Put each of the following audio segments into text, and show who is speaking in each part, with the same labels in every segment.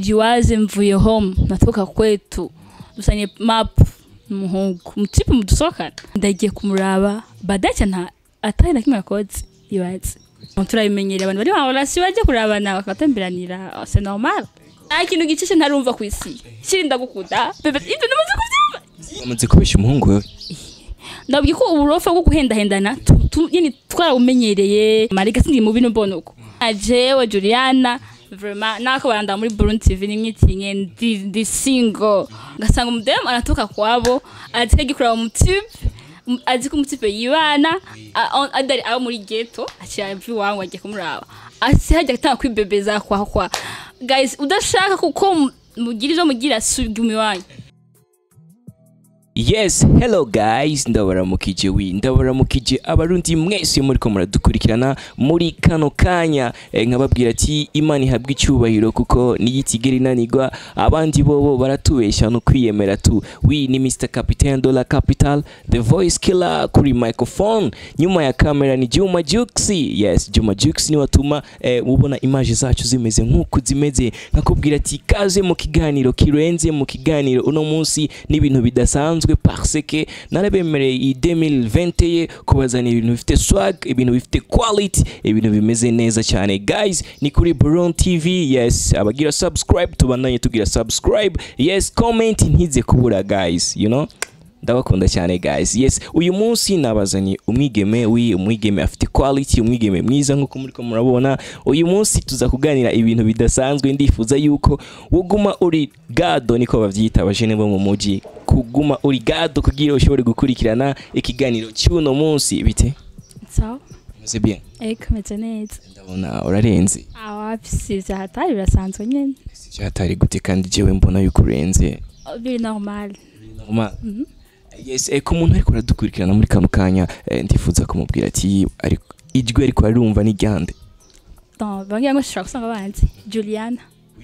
Speaker 1: jiwaze mvuye home natoka kwetu dusanye map umuhungu mutipe mudusohokana ndagiye kumuraba badaca nta atari na kimwe yakoze ibaze turabimenyereye abantu bari mu relation bajya kurabana bakatemberanira c'est normal nta kintu gicishe ntarumva ku isi kiri ndagukunda bebe ibyo namaze kubyumva
Speaker 2: wamaze kubesha umuhungu wewe
Speaker 1: ndabwiye ko uburofa bwo guhendahendana tu- tu- nyine twarabumenyereye marega sindi mu bino mbona uko ajewe juliana vraiment nako baranda muri Burundi TV nimyitinye ndi ndi single ngasanga umudemu anatoka kwabo atike gikura mu tube m- azi ko umutipe yibana a- on- adari abo muri ghetto aciye vi wangu agiye kumuraba asi hajya gutanga kwibebeza kwa kwa guys udashaka kuko mu- mugira ivyo mugira subwa iwanyu
Speaker 2: yes hello guys ndabaramukije wi ndabaramukije abarundi mwese muriko muradukurikirana muri kano kanya eh, nkababwira ati imana ihabwa icyubahiro kuko niyitigera inanigwa abandi bobo baratubeshya no kwiyemera tu wi ni mr capitaine de la capital the voice killer kuri microphone nyuma ya kamera ni juma juxi yes juma juxi ni watuma eh, ubona image zacu zimeze nk'uko zimeze nkakubwira ati kaze mu kiganiro kirenze mu kiganiro uno munsi n'ibintu bidasanzwe parce que narabemereye iyi 2020 ye kubazana ibintu bifite swag ibintu bifite quality ibintu bimeze neza cyane guys ni kuri Buron TV yes abagira subscribe tubandanye tugira subscribe yes comment ntize kubura guys you know ndabakunda cyane guys yes uyu munsi nabazanye umwigeme wi umwigeme afite quality umwigeme mwiza nk'uko muri ko murabona uyu munsi tuza kuganira ibintu bidasanzwe ndifuza yuko woguma uri gado niko bavyita abajene bo mu muji kuguma uri gado kugira ushobore gukurikirana ikiganiro cy'uno munsi bite
Speaker 1: sawa
Speaker 2: meze bien
Speaker 1: eko meze neza
Speaker 2: ndabona urarenze
Speaker 1: awapisize hatari birasanzwe nyene
Speaker 2: sivyo hatari gute kandi jewe mbona yuko urenze
Speaker 1: biri normal
Speaker 2: normal yes eh, ku muntu ariko aradukurikirana muri kano kanya eh, ndifuza kumubwira ati ariko ijwi ariko arumva ni ryande
Speaker 1: donc bangira ngo shobora gusanga banzi juliana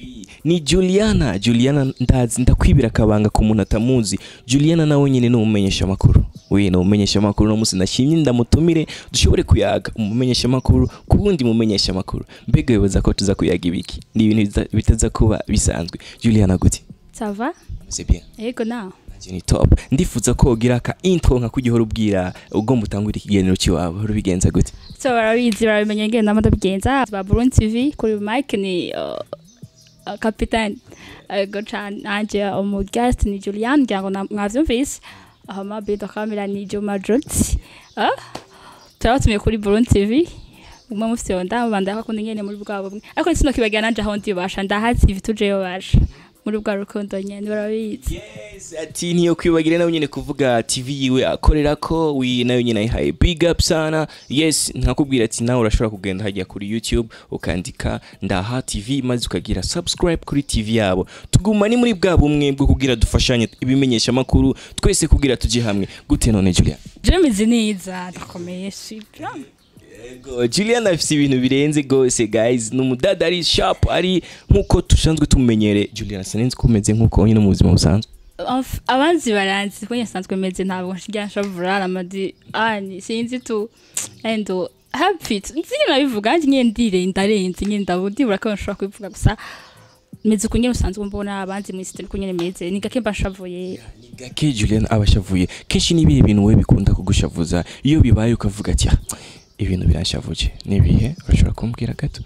Speaker 2: ni juliana juliana ndazi ndakwibira akabanga ku muntu atamuzi juliana nawe nyine ni umumenyesha amakuru we ni umumenyesha amakuru no munsi nashimye ndamutumire dushobore kuyaga umumenyesha amakuru ku wundi mumenyesha amakuru mbega wibaza ko tuza kuyaga ibiki ni ibintu biza- bitaza kuba bisanzwe juliana gute
Speaker 1: sava
Speaker 2: c'est bien
Speaker 1: ego nawe
Speaker 2: nanjye ni top ndifuza ko wogira aka intro nka kujya uhora ubwira ugomba utangure ikiganiro cy'iwabo urubigenza gute
Speaker 1: so barabizi barabimenya ngenda ndabigenza ba Burundi TV kuri Mike ni uh, uh, capitaine ego cyane nanje umu guest ni Julian ngira ngo na- mwavyumvise aho ma bido kamera ni Juma Joti ah turabatumiye kuri Burundi TV umwe mufite yonda mubanda akakunda ingene muri bwabo bumwe ariko sino kibagira nanje aho ndibasha ndahazi TV tujeyo basha muri bwa rukundo nyene barabizi
Speaker 2: yes ati niyo kwibagira nawe nyine kuvuga tv yiwe akorera ko wi nayo nyine ayihaye big up sana yes nkakubwira ati nawe urashobora kugenda hajya kuri youtube ukandika ndaha tv maze ukagira subscribe kuri tv yabo tuguma ni muri bwa bumwe bwo kugira dufashanye ibimenyesha amakuru twese kugira tujye hamwe gute none julia
Speaker 1: Jemizi neza ndakomeye super
Speaker 2: Yego, Julian afite ibintu birenze gose guys ni umudada ari sharp ari nkuko dusanzwe tumenyere Julian sinzi ko umeze nkuko nyine mu buzima busanzwe
Speaker 1: Of- abanzi baranzi ko nyasanzwe meze ntabwo njya nshavura amadi ani sinzi tu endo happy nzi nabivuga nje nyine ndire ndarenze nyine ndabudibura ko nshobora kubivuga gusa meze uko nyine usanzwe mbona abanzi mu isi ko nyine meze ni gake mba nshavuye
Speaker 2: ni gake Julian aba ashavuye kenshi ni ibihe bintu we bikunda kugushavuza iyo bibaye ukavuga ati "Ah, ibintu biranshavuje ni ibihe urashobora kumbwira gato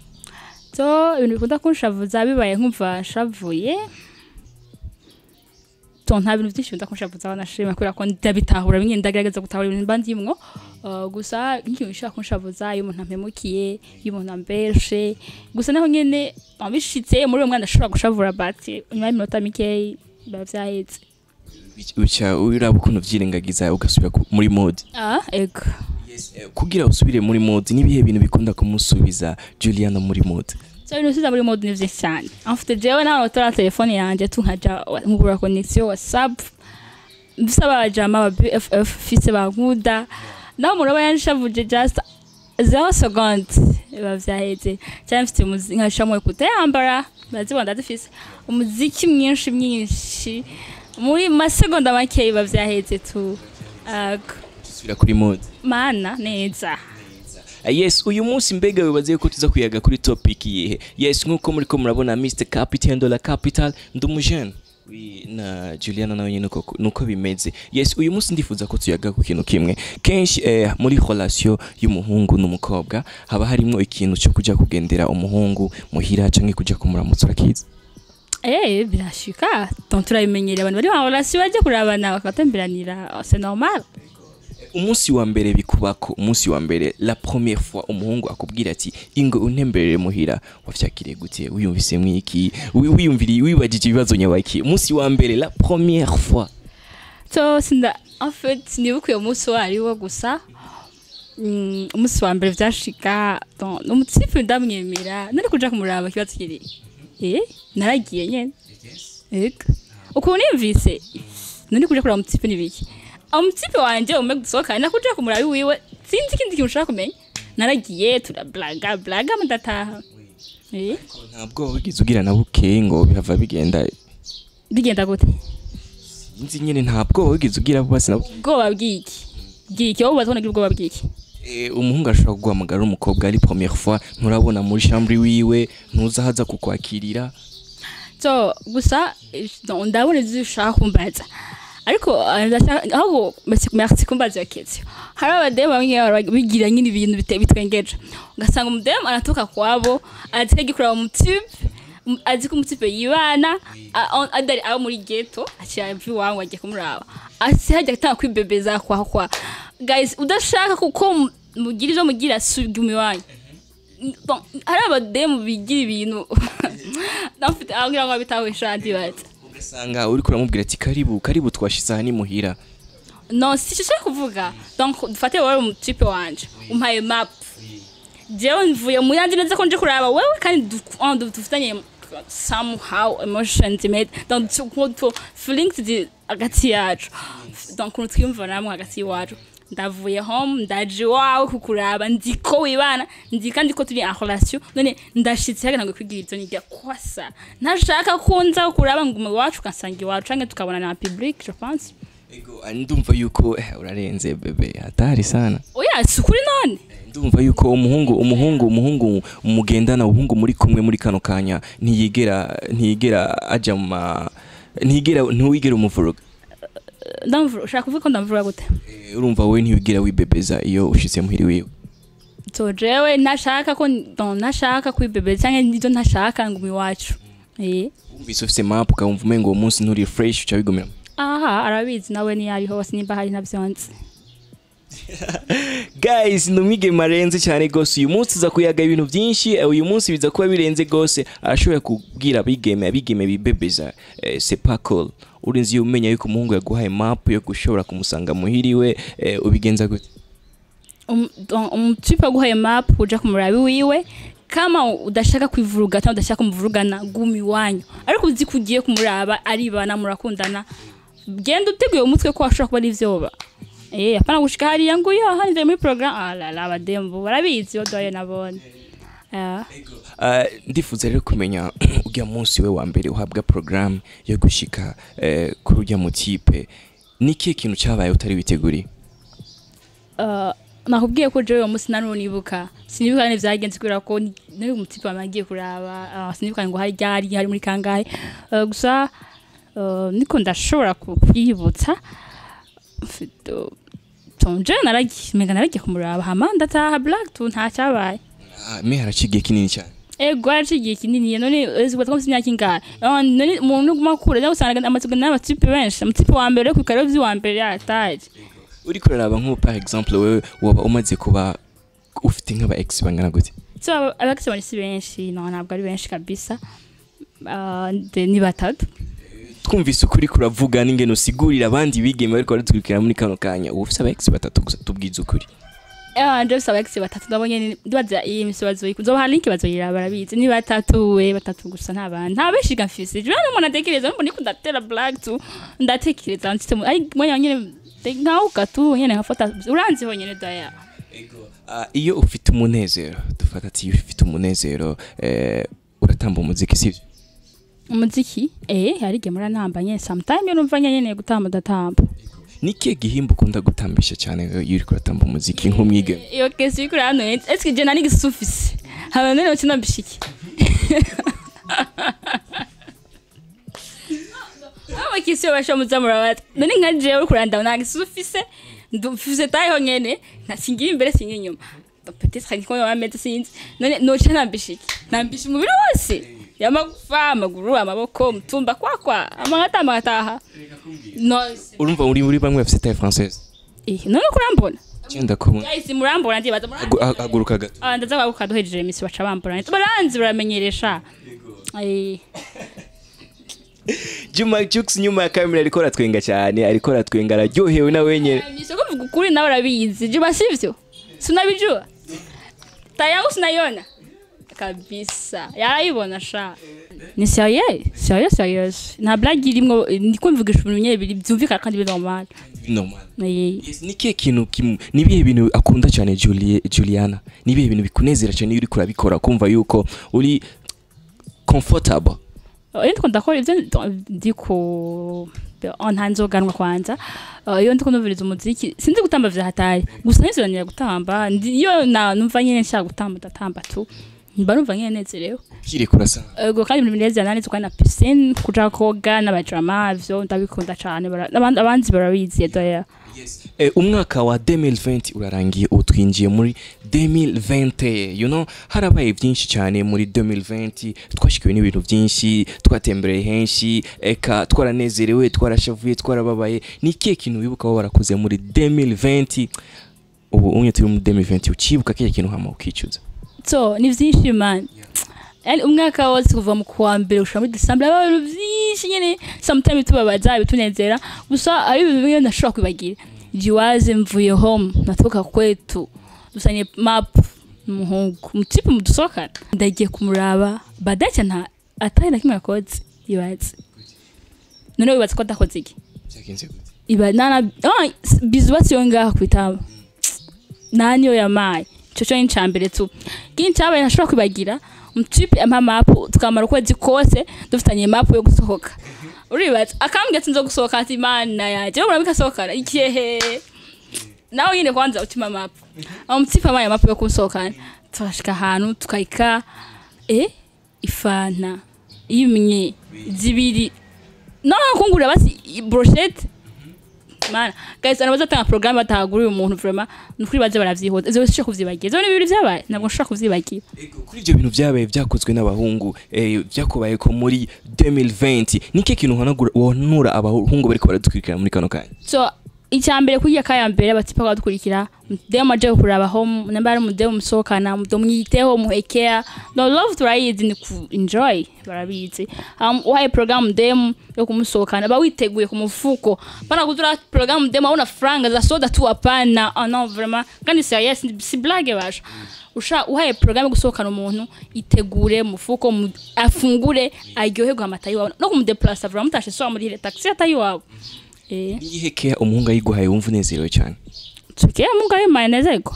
Speaker 1: so ibintu bikunda kunshavuza bibaye nkumva nshavuye to nta bintu byinshi bikunda kunshavuza banashima kubera ko ndabitahura bimwe ndagerageza gutahura ibintu mba ndimwo Uh, gusa nk'ikintu gishobora kunshavuza iyo umuntu ampemukiye iyo umuntu ambeshe gusa naho nyene abishitse muri uwo mwana ashobora gushavura bati nyuma y'iminota mikeyi biba vyahetse
Speaker 2: uca uraba ukuntu vyirengagiza ugasubira ku- muri mode
Speaker 1: ah ego
Speaker 2: Eh, kugira usubire muri mode n'ibihe bintu bikunda kumusubiza Juliana muri mode
Speaker 1: so ibintu siza muri mode ni vyinshi cyane amfite jewe nawe utora telefone yanje tu nkaja nkugura connexion whatsapp mfise abajama aba bff fise bankuda naho umuntu aba yanshavuje just zero second biba vyaheze cyane mfite umuziki nkashamwe kutayambara bazibona ndazifise umuziki mwinshi mwinshi muri masegonda makeyi biba vyaheze tu Ego.
Speaker 2: usubira kuri mode
Speaker 1: mana neza
Speaker 2: Eh, yes uyu munsi mbega wibaze ko tuza kuyaga kuri topic yihe yes nkuko muri ko murabona Mr Capital Dollar Capital ndumujene Oui, na Juliana nawe nyine uko- nuko bimeze yes uyu munsi ndifuza ko tuyaga ku kintu kimwe kenshi eh, muri relation y'umuhungu n'umukobwa haba harimo ikintu cyo kujya kugendera umuhungu muhira canke kujya kumuramutsa urakizi
Speaker 1: Eh, birashika donc turabimenyereye abantu bari mu relation bajya kurabana bakatemberanira c'est normal
Speaker 2: umunsi wa mbere bikubako umunsi wa mbere la première fois umuhungu akubwira ati ingo untemberere muhira wavyakiriye gute wiyumvise mwiki Wi- wiyumviriye wibagije ibibazo nyabaki umunsi wa mbere la première fois
Speaker 1: so sinda en fait sinibuka uyo munsi uwo ari wo gusa Mm, umunsi wa mbere vyashika donc umutipe ndamwemera nari kuja kumuraba ikibazo kiri eh naragiye nyene ego ukuntu niyumvise nari kuja kuraba umutipe nibiki umutipe wanje ume gusohokana nakuja kumuraba wiwe sinzi ikindi kintu ushaka kumenya naragiye turablaga blaga mudataha eh
Speaker 2: ntabwo wigize ugira na bukeye ngo bihava bigenda
Speaker 1: bigenda gute
Speaker 2: nzi nyene ntabwo wigize ugira bose na
Speaker 1: ubwoba bw'iki bw'iki wowe ubaza ko nagira ubwoba bw'iki
Speaker 2: Eh, umuhungu ashobora kuguhamagara umukobwa ari première fois nturabona muri chambre wiwe ntuza haza kukwakirira
Speaker 1: so gusa eh, no, ndabona ivyo ushaka kumbaza ariko eh, ndashaka- ahubwo merci- merci kumbaza iyo question hari abademu bamwe baba bigira nyine ibintu bite- bitwengeje ugasanga umudemu aratuka kwabo azi ko agikuraba umutipe um- azi ko umutipe yibana a- on- adari abo muri geto akira ivi iwawe agiye kumuraba asi hajya atanga kwibebeza kwa kwa guys udashaka kuko mu- mugira ivyo mugira subwa iwanyu Bon, hari abademu bigira ibintu nafite aho ngira ngo bitawisha ndibaza
Speaker 2: ugasanga uri kuramubwira ati karibu karibu twashize aha ni muhira
Speaker 1: no si cyo nshaka kuvuga donc dufate wowe umutipe wanje umpaye map jewe mvuye mu yandi neza ko nje kuraba wewe kandi du- oh, du- dufitanye somehow emotions made donc tu- tu- tu- feelings ziri hagati yacu donc ukuntu twiyumva namwe hagati iwacu ndavuye home ndaje iwawe kukuraba nzi ko wibana nzi kandi ko turi en relation none ndashitse hagana ngo kwigira ivyo nijya kwasa ntashaka ko nza kuraba ngo iwacu ukansanga iwacu canke tukabona na public je pense
Speaker 2: Ego, ah, ndumva yuko eh, urarenze bebe hatari sana
Speaker 1: oya si ukuri none
Speaker 2: ndumva yuko umuhungu umuhungu umuhungu mugendana umuhungu muri kumwe muri kano kanya ntiyigera ntiyigera aja mu ma ntiyigera ntiwigera umuvuruga
Speaker 1: ndamvura ushaka kuvuga ko ndamvura gute
Speaker 2: Eh, urumva wowe ntiyigera wibebeza iyo ushitse muhiri wiwe
Speaker 1: so jewe ntashaka ko don ntashaka kwibebera cyangwa nibyo ntashaka ngo iwacu eh
Speaker 2: wumvise ufise map ukawumva umengo uwo munsi nturi fresh uca bigumira
Speaker 1: aha arabizi nawe niyo ari hose nimba hari navyonze
Speaker 2: guys ni umwigeme arenze cyane gose uyu munsi uza kuyaga ibintu byinshi eh, uyu munsi biza kuba birenze gose arashobora kubwira abigeme abigeme bibebeza eh, c'est pas cool urinzi iyo umenya yuko umuhungu yaguhaye map yo gushobora kumusanga muhiriwe eh, ubigenza gute
Speaker 1: Um- don- umutipe aguhaye map uja ku murabi wiwe kama udashaka kwivuruga cyangwa udashaka kumuvurugana guma iwanyu ariko uzi ko ugiye kumuraba aribana murakundana genda uteguye umutwe ko washobora kuba ari ivyoba eh apana gushika hariya ngo yo handi muri program ah la la badembo barabizi odoye nabone ah
Speaker 2: Ah, ndifuza rero kumenya ujya munsi we wa mbere uhabwa programme yo gushika eh, kuri ujya mutipe ni kihe kintu cyabaye utari witeguriye
Speaker 1: Uh, nakubwiye ko jewe uwo munsi nari nibuka sinibuka neza byagenze kubera ko ni- nari umutipe wamagiye kuraba uh, sinibuka ngo hari ryari hari muri kangahe uh, gusa uh, niko ndashobora ku- kwiyibutsa mfite tonje naragiye menga naragiye kumuraba hama ndataha black tu nta cyabaye
Speaker 2: Ah, me haracigiye kinini cyane
Speaker 1: ego haraciye igihe kinini none uzi ko imyaka ingahe Ah, none umuntu uguma kure nawe usanga amatsiko n'amatipe benshi amatipe wa mbere ku karere vy'uwa mbere yataje
Speaker 2: uri kuraraba nk'ubu par exemple wewe waba umaze kuba ufite nk'aba ex bangana gute
Speaker 1: so abakisi si benshi no ntabwo ari benshi kabisa Ah, de- ni batatu
Speaker 2: twumvise ukuri kuravuga n'ingene usigurira abandi bigeme bariko baratwirikira muri kano kanya uba ufise aba ex batatu gusa tubwize ukuri
Speaker 1: Ah, nje bisa abakisi batatu ndabonye ni- ndibaza iyi misi bazoyi nzobaha link bazoyira barabizi ni batatu we batatu gusa nta bandi nta benshi ga mfise je n'umuntu atekereza mbona niko ndatera black tu ndatekereza nsite mu ai mwanya nyene nkauka tu nyene nkafata uranzi ho nyene daya
Speaker 2: Ah, iyo ufite umunezero dufata ati iyo ufite umunezero eh, uratamba umuziki sivyo
Speaker 1: umuziki eh hari igihe muranamba nyene sometime iyo numva nyene gutamba ndatamba
Speaker 2: nike gihimba ukunda gutambisha cyane iyo uriko uratamba umuziki nk'umwigeme
Speaker 1: iyo kesi iri kuri hano eske je nani gisufise haba none ukina bishiki aba kisi basha muzamura bat none nka je uri kuranda nta gisufise ndufise tayo nyene nta singira imbere singira inyuma peut-être ko yo ameze sinzi none no cyana bishiki nambisha umubiri wose yamagufa amaguru amaboko mutumba kwa kwa amagata amagataha no
Speaker 2: urumva uri muri bamwe bafite taille française
Speaker 1: eh none kurambona
Speaker 2: cyenda ko
Speaker 1: guys murambona ndibaza murambona
Speaker 2: haguruka gato
Speaker 1: Ah, ndaza kwaguka duhejeje imisi baca bambura baranzi baramenyeresha Eh,
Speaker 2: Juma Jux nyuma ya kamera ariko aratwenga cyane ariko aratwenga araryohewe na wenyine
Speaker 1: imisi ko mvuga ukuri nawe urabizi juba sivyo sinabijua ta yangu sinaiona kabisa yarayibona sha ni sérieux sérieux sérieux nta blague irimwo ndiko mvugisha ibintu nyine biri byumvikana kandi biri normal
Speaker 2: normal
Speaker 1: Eh,
Speaker 2: Yes, ni kihe kintu kim- ni ibihe bintu akunda cyane Julie, Juliana ni ibihe bintu bikunezera cyane iyo uriko urabikora kumva yuko uri comfortable
Speaker 1: iyo ndiko ndakora ivyo ndiko nta nzoganwa kwanza Uh, iyo ndiko numviriza umuziki sinzi gutamba vya hatari gusa niziranira gutamba Ndi- iyo na numva nyene nshaka gutamba ndatamba tu mba numva nyene nezerewe
Speaker 2: kiri kurasa
Speaker 1: ego kandi ibintu binezera nani tukari na piscine kuja koga n'abajama ivyo ndabikunda cane bara- n'abandi abanzi barabizi doya
Speaker 2: Eh, umwaka wa 2020 urarangiye ubu twinjiye muri 2020 you know harabaye byinshi cyane muri 2020 twashikiwe n'ibintu byinshi twatembereye henshi eka twaranezerewe twarashavuye twarababaye ni ikihe kintu wibuka aho warakoze muri 2020 ubu umwe turi muri 2020 ukibuka kiriya kintu hama ukicuza
Speaker 1: so ni vyinshi man yani umwaka wose kuva mu kuwa mbere gushika muri december haba ibintu vyinshi nyene sometimes tubabaza bitunezera gusa ari ibintu bimwe ntashobora kwibagira jiwaze mvuye home natoka kwetu dusanye map umuhungu mutipe mudusohokana ndagiye kumuraba badacya nta atari na kimwe yakoze ibaze none wibatse ko adakoze iki
Speaker 2: byagenze gute
Speaker 1: iba nana ah, bizubatse yo ngaha kwitaba naniyo yamaye ico cyo ni mbere tu kindi cyabaye ntashobora kwibagira umutipe ampa mapu tukamara ukwezi kose dufitanye mapu yo gusohoka uribatse akambwira ati nzo gusohoka ati mana yaje wowe murabikasohokana ikihe nawe nyine kwanza utima mapu aho umutipe amaye mapu yo kunsohokana turashika ahantu tukayika eh ifanta imwe zibiri no kungurira basi brochette mana guys ana bazatanga programme batahaguriye umuntu vraiment nukuri baze baravyihoza izo sishaka kuvyibagira izo ni ibintu vyabaye ntabwo nshaka kuvyibagira
Speaker 2: Ego, kuri ibyo bintu byabaye byakozwe n'abahungu eh, byakubaye ko muri 2020 ni ikihe kintu uhanagura wonura abahungu bariko baradukurikira muri kano kanya
Speaker 1: so icyambere kurya kaya mbere batipa kwadukurikira demo aje kuraba home namba ari mudemo musohokana mudomwiteho muhekea no love turayizi ni ku enjoy barabizi um, uhaye program demo yo kumusohokana ba witeguye ku mufuko pana kuzura program demo una franga za soda tu hapana oh no vraiment kandi serious si blague basha usha uhaye program yo gusohokana umuntu itegure mufuko mu, afungure aryoherwe amata yiwawe no kumudeplace vraiment mutashe so muri ile taxi atayiwawe eh
Speaker 2: niyihe kea umuhungu ayiguhaye wumva unezerewe cyane
Speaker 1: tukiye mungu ayo mayonezeko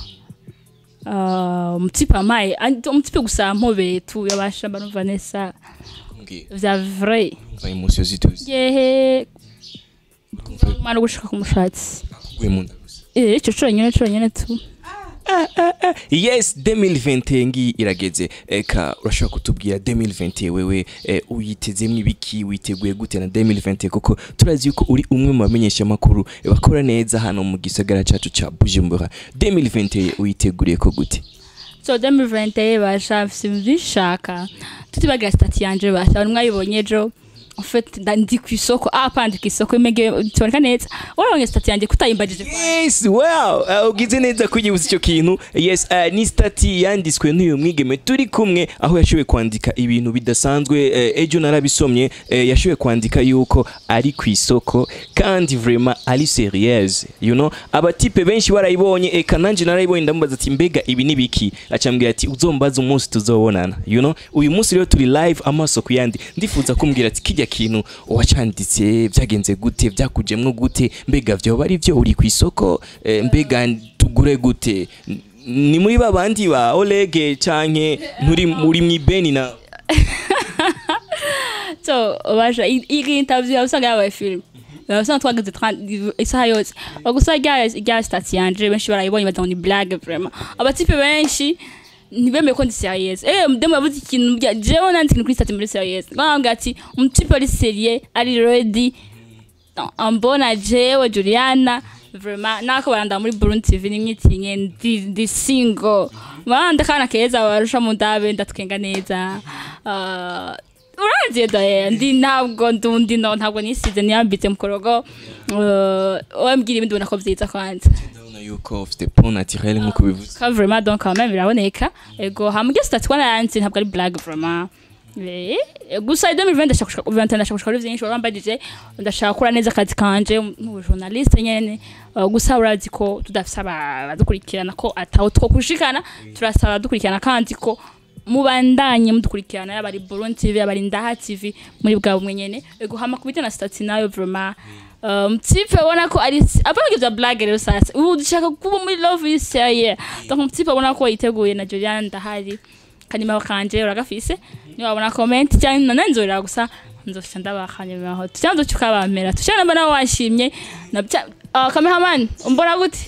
Speaker 1: umutipe amaye andi- umutipe gusa mpobeye tu yabasha barumva neza
Speaker 2: Kumbwira,
Speaker 1: vya vrai
Speaker 2: umva emosiyo zituze
Speaker 1: yehe umwana gushika ku mushatsi
Speaker 2: akuguye mu nda gusa
Speaker 1: eh ico conyene conyene tu
Speaker 2: yes 2020 ngi irageze eka urashobora kutubwira 2020 wewe eh, uyitezemwo ibiki witeguye gute na 2020 kuko turazi yuko uri umwe mu bamenyesha makuru bakora neza hano mu gisagara cacu ca Bujumbura 2020 uyiteguriye ko gute
Speaker 1: so 2020 basha mfise ibintu vyinshi nshaka tutibagira stati yanje basha bari mwayibonye ejo en fait nda- ndi ku isoko ah pandi ku isoko imege tuboneka neza urabonye stati yanje kutayimbagije
Speaker 2: yes wow uh, ugize neza kunyibutsa icyo kintu yes uh, ni stati yanditswe n'uyu mwigeme turi kumwe aho yashoboye kwandika ibintu bidasanzwe uh, ejo narabisomye uh, yashoboye kwandika yuko ari ku isoko kandi vraiment ari serieuse you know abatipe benshi barayibonye eka nanje narayibonye ndamubaza ati mbega ibi ni biki acambwira ati uzombaza umunsi tuzobonana you know uyu munsi rero turi live amaso ku yandi ndifuza kumbwira ati kijya kintu wacanditse byagenze gute byakujemwo gute mbega vyoba ari vyo uri ku isoko eh, mbega tugure gute N- ni muri babandi ba Olege canke nturi muri mwibeni na
Speaker 1: so baje iyi interview usanga yabaye film usanga twageze 30 isaha yose gusa rya rya stati yanje benshi barayibonye baza ngo ni blague vraiment abatipe benshi ntibemeye ko ndi serious eh mudemu yavuze ikintu bya jewe nanditse ikintu kuri stati muri serious bambwira ati umutipe ari serieux ari ready ambona jewe Juliana vraiment nako baranda muri Burundi TV nimwitinye ndi ndi single banda kana keza barusha mu ndabe ndatwenga neza uh, uraje da ndi ntabwo ndundi no ntabwo nisize niyambitse mukorogo uh, wambwira ibindi ubona ko byiza kwanza
Speaker 2: ndabona yuko ufite pont naturel nk'uko bivuze
Speaker 1: ka vraiment donc quand même biraboneka ego hamwe stati kwana yanze ntabwo ari blague vraiment Eh, gusa 2020 ndashaka gushika 2021 ndashaka gushika kuri vyinshi warambajije ndashaka gukora neza akazi kanje mu journaliste nyene Uh, gusa urazi ko tudafise abadukurikirana ko ataho two kushikana turasaba abadukurikirana kandi ko mubandanye mudukurikirana yaba ari Burundi TV yaba ari Ndaha TV muri bwa bumwe nyene ego hama kubita na stati nayo vraiment um, mtipe ubona ko ari apana kivya blague rero sasa ubu dushaka kuba muri love is serious donc mtipe ubona ko yiteguye na Juliana ndahari kanimero kanje uragafise niba wabona comment cyangwa nananzorera gusa nzofisha ndabakanye aho cyangwa tukabamera tushana mbona washimye na uh, cameraman umbona gute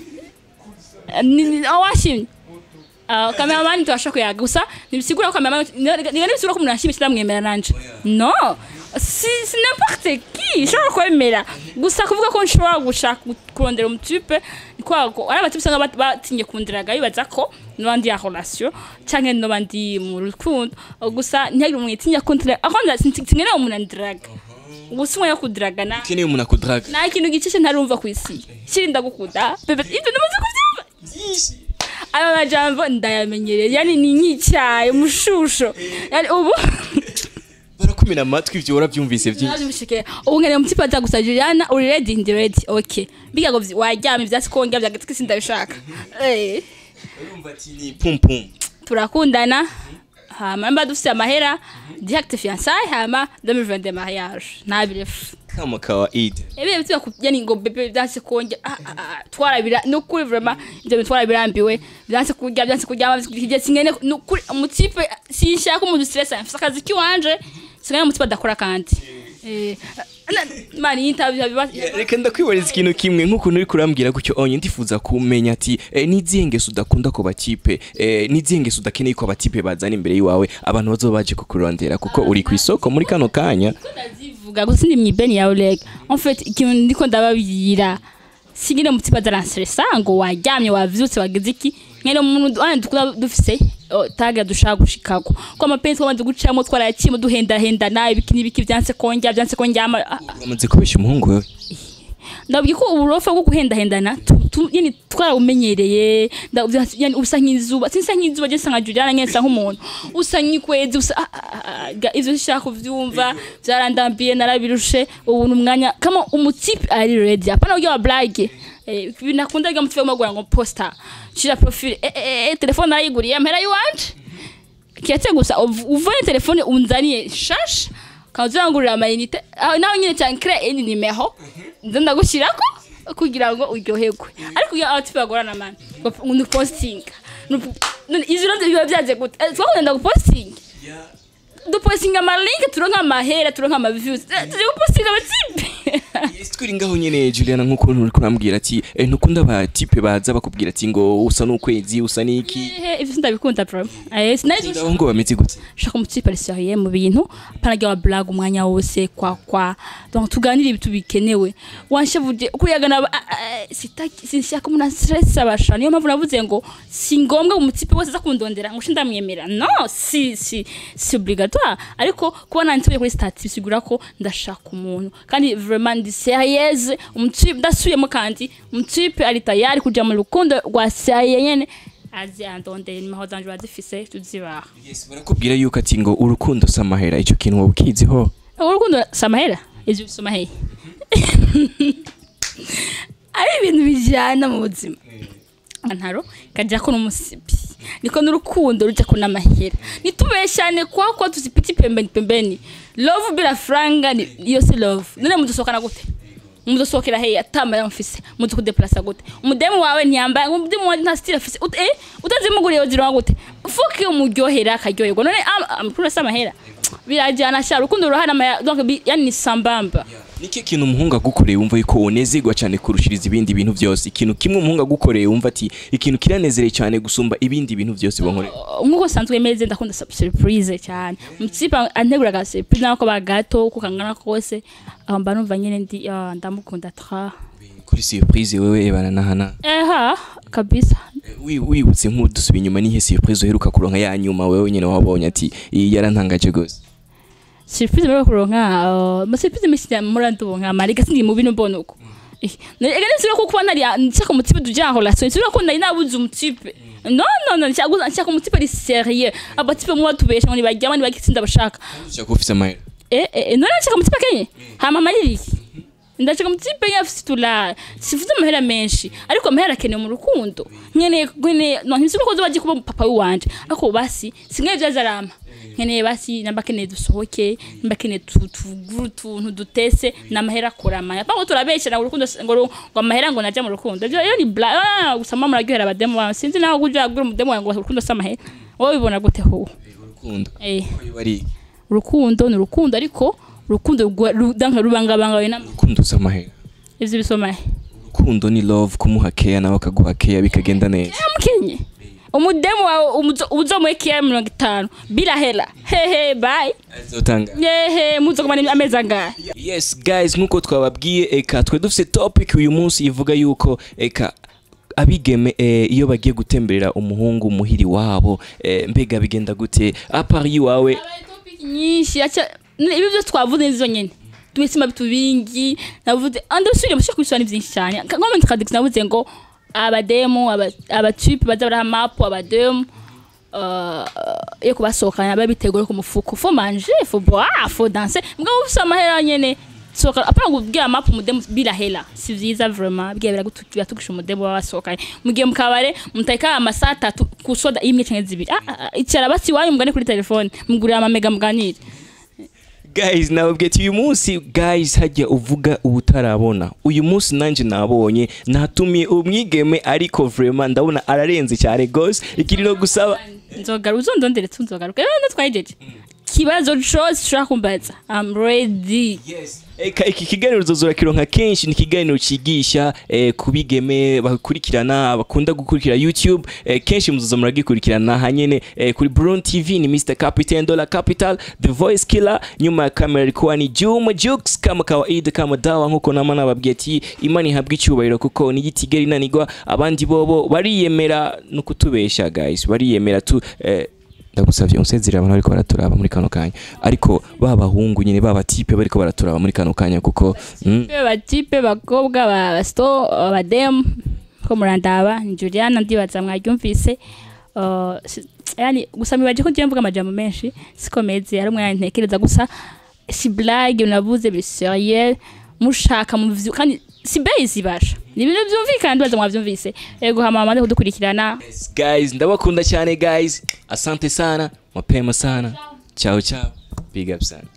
Speaker 1: Eh, ni- ni- aho washimye Uh, cameraman turashaka kuyaga gusa nibisigura ko cameraman niga nibisigura ko umuntu yashimye kiramwemera nanje no si si n'importe qui nshobora kwemera gusa kuvuga ko nshobora gushaka kurondera umutipe kwa ko ari abatipe usanga bat- batinye kundiraga bibaza ko n'abandi ya relation canke n'abandi mu rukundo gusa ntihagire umuntu yitinya kundira aho ntinkeneye umuntu andiraga gusa umwe yo kudiragana
Speaker 2: ukeneye umuntu akudraga
Speaker 1: nta kintu gicishe ntarumva ku isi kiri ndagukunda bebe ibyo ndamaze kubyumva ayo majambo ndayamenyereye yani ni nk'icyayi umushusho yani ubu
Speaker 2: barakumena amatwi ibyo warabyumvise byinshi
Speaker 1: Navyumvishike ubu nkeneye umutipe aza gusa Juliana uri ready ndi ready okay biga ngo vy- waryama ivyatsi kongera vyagetse kisi ndabishaka eh
Speaker 2: urumva ati ni pum pum
Speaker 1: turakundana hama mba dufise amahera direct fiançailles hama 2022 mariage ntabirefu
Speaker 2: kama kawaida
Speaker 1: ebe bitu yakujyani ngo bebe byanse kongera ah, ah, ah, twarabira nukuri vraiment ibyo bintu twarabirambiwe byanse kurya byanse kuryama kijye singene nukuri umutipe sinshaka umuntu stress afite akazi kiwanje singene umutipe adakora kandi eh na- mani interview biba
Speaker 2: reka ndakwibariza ikintu kimwe nk'ukuntu uri kurambwira gutyo onye ndifuza kumenya ati eh, n'izihe ngeso udakunda ku batipe eh, n'izihe ngeso udakeneye ko abatipe bazana imbere y'iwawe abantu bazoba baje kukurondera kuko uri ku isoko muri kano kanya
Speaker 1: ndazivuga gusa ndi mwibeni ya Oleg en fait ikintu ndiko ndababwira singine mutipa daranstresa ngo waryamye wavyutse wagize iki mwene umuntu ane dukunda dufise oh, taga dushaka gushikako ko amapenzi twamaze gucamo twarayakimo duhendahendana ibiki n'ibiki vyanse kongera vyanse kongyama ah, ah,
Speaker 2: uramaze kubesha umuhungu wewe
Speaker 1: ndabwiye ko uburofa bwo guhendahendana tu- tu- yani twarabumenyereye nda- yani usa nk'izuba sinsa nk'izuba je sanga Juliana nyene nsa nk'umuntu usa nk'ikwezi usa ah, ah, ah, ga- ivyo nshaka kuvyumva vyarandambiye narabirushe ubu umwanya kama umutipe ari ready apana uryo wa blague eh binakunda ryo mutipe magura ngo poster shira profile eh, eh, eh telefone narayiguriye mpera yiwanje kiate gusa uv- uvuye telefone unzaniye shash kazangurira amayinite aho naho nyine cyane kre ini nimeho nza ndagushyirako kugira ngo uryoherwe ariko iyo abatipe bagorana mani ni posting izi rovyo biba byaje gute Eh, twakunda ndagupostinga dupostinga amalinke turonka amahera turonka amaviews Eh, tuje gupostinga abatipe
Speaker 2: Yes, twiri ngaho nyene Juliana nk'ukuntu uri kurambwira ati eh, ntukunda abatipe baza bakubwira ati ngo usa n'ukwezi usa n'iki
Speaker 1: Ehe, ivyo ndabikunda bro eh sinari
Speaker 2: ndaho ngo bameze gute
Speaker 1: shaka umutipe ari serieux mu bintu apana wa blague umwanya wose kwa kwa donc tuganire ibintu bikenewe wanshavuje kuyagana aba- ah, ah, sitaki sinshaka umuntu stress abasha niyo mpamvu navuze ngo si ngombwa umutipe wese aza kundondera ngo ndamwemera no si si si obligatoire ariko kuba nanditse kuri stati bisigura ko ndashaka umuntu kandi vraiment ndi serieuse umutipe ndasubiyemo kandi umutipe ari tayari kuja mu rukundo rwa serieux nyene azi andondera nimero zanje bazifise tuzibaha
Speaker 2: Yes, barakubwira yuko ati ngo urukundo si amahera icyo kintu wowe ukiziho
Speaker 1: urukundo si amahera ivyo bisoma hehe ari ibintu bijyana mu buzima ntaro kajya ko n'umusibi niko n'urukundo rujya ko n'amahera nitubeshyane kwa kwa tuzipiti pembeni pembeni love bila franga ni iyo si love none mudusohokana gute mudusohokera heya atamara mfise mudu kudeplasa gute umudemu wawe ntiyambaye umudemu wawe nta style afise Ut- eh utazimuguriye uzironka gute fuki umuryohera akaryoherwa none am- amakuru asa amahera birajyana sha urukundo rurahari ama- donc bi- yani ni sambamba
Speaker 2: niki kintu umuhungu agukoreye wumva yuko unezerwa cyane kurushiriza ibindi bintu byose ikintu kimwe umuhungu agukoreye wumva ati ikintu kiranezereye cyane gusumba ibindi bintu byose bankoreye
Speaker 1: nk'uko sanzwe meze ndakunda sur- surprise cyane umutsipa anteguraga surprise nako bagato uko kangana kose aho mba numva nyine ndi ah, ndamukunda tra
Speaker 2: kuri surprise wewe ebana nahana
Speaker 1: eha kabisa
Speaker 2: Wi- wibutse nk'udusubiye inyuma nihe surprise uheruka kuronka ya nyuma wewe nyine wabonye ati iyi yarantangaje gose
Speaker 1: surprise muri kuronka uh, ma surprise menshi cyane muri ndubonka mariga sindi mu bintu mbona uko Eh, na- ega nisubira ko kuba nari nshaka umutipe tujya en relation nisubira ko nari nabuze umutipe no no no nshaka nshaka umutipe ari sérieux abatipe mu batubesha ngo nibajyama nibagitsinda bashaka
Speaker 2: ushaka ufise amahera
Speaker 1: eh eh none nshaka umutipe kenye hama mariri ndashaka umutipe yafite tula sifuze amahera menshi ariko amahera akenewe mu rukundo nkeneye nkeneye no ntisubira ko zobaje kuba papa wanje ariko basi singaye byazarama nkeneye basi namba keneye dusohoke namba keneye tu- tugure utuntu dutese n'amahera akorama pango turabeshyira ngo urukundo ngo ru- ngo amahera ngo najya mu rukundo ibyo iyo ni bla ah, gusa mama muraryohera abademu bawe sinzi naho ujya agura umudemu wawe ngo urukundo si amahera wowe ubibona gute ho
Speaker 2: urukundo
Speaker 1: eh
Speaker 2: bari
Speaker 1: urukundo ni urukundo ariko urukundo rwa- ru- danka rubangabangawe na
Speaker 2: urukundo uzi amahera
Speaker 1: ivyo bisomaye
Speaker 2: urukundo ni love kumuha care nawe akaguha care bikagenda neza
Speaker 1: mukenye umudemu wawe umuzo- uzomuhekiya mirongo itanu bila hela hehe bye
Speaker 2: azotanga
Speaker 1: yehe muzogumana amezi angahe
Speaker 2: yes guys nkuko twababwiye eka twe dufite topic uyu munsi ivuga yuko eka abigeme eh, iyo bagiye gutemberera umuhungu muhiri wabo eh, mbega bigenda gute apart iwawe
Speaker 1: nyinshi acha ibi byo twavuze nizo nyene tumisima bitu bingi navuze ande usubire mushaka kubisura ni byinshi cyane ngome tukadix navuze ngo abademu aba- abatype baza baraha mapu abademu uh, yo kubasohokana babitegura ku mufuko fo manger fo boire fo danser mugabo ufise amahera nyene soka apana kubwira mapu umudemu bila hela si vyiza vraiment bwiya biratugisha umudemu baba basohokanye mugiye mu kabare muteka amasaha atatu ku soda imwe canke zibiri Ah, ah, ah, icara basi iwanyu mugane kuri telefone mugurira amamega muganire
Speaker 2: guys nababwiye ati uyu munsi guys hajya uvuga ubutarabona uyu munsi nanjye nabonye natumiye umwigeme ariko vraiment ndabona ararenze cyane gose ikiri no gusaba
Speaker 1: nzogaruka uzondondere tunzogaruka rero natwayijeje kibazo cose ushobora kumbaza I'm ready
Speaker 2: Eka iki kiganiro uzozora kironka kenshi ni ikiganiro cigisha eh, kubigeme bakurikirana bakunda gukurikira YouTube eh, kenshi muzoza muragikurikirana hanyene eh, kuri Brown TV ni Mr Captain Dollar Capital The Voice Killer nyuma ya kamera ilikuwa ni Juma Jux kama kawaida kama dawa nkuko nama nababwiye ati imana ihabwa icyubahiro kuko ni gitigeri nanigwa abandi bobo bariyemera no kutubesha guys bariyemera tu eh, ndagusavye unsezerera abantu bariko baraturaba muri kano kanya ariko babahungu nyine babatipe bariko baraturaba muri kano kanya kuko mm,
Speaker 1: Be batipe bakobwa ba basto abademu ko murandaba ni Juliana ndibaza mwaryumvise Uh, si- yani gusa mibaje ko ngiye mvuga amajambo menshi sikomeze hari umwanya ntekereza gusa si blague unavuze biri sérieux mushaka mu vyu- kandi si base ibasha ni ibintu byumvikana ndibaza mwavyumvise ego hama mamaze kudukurikirana
Speaker 2: guys ndabakunda cyane guys asante sana mapema sana ciao ciao big up sana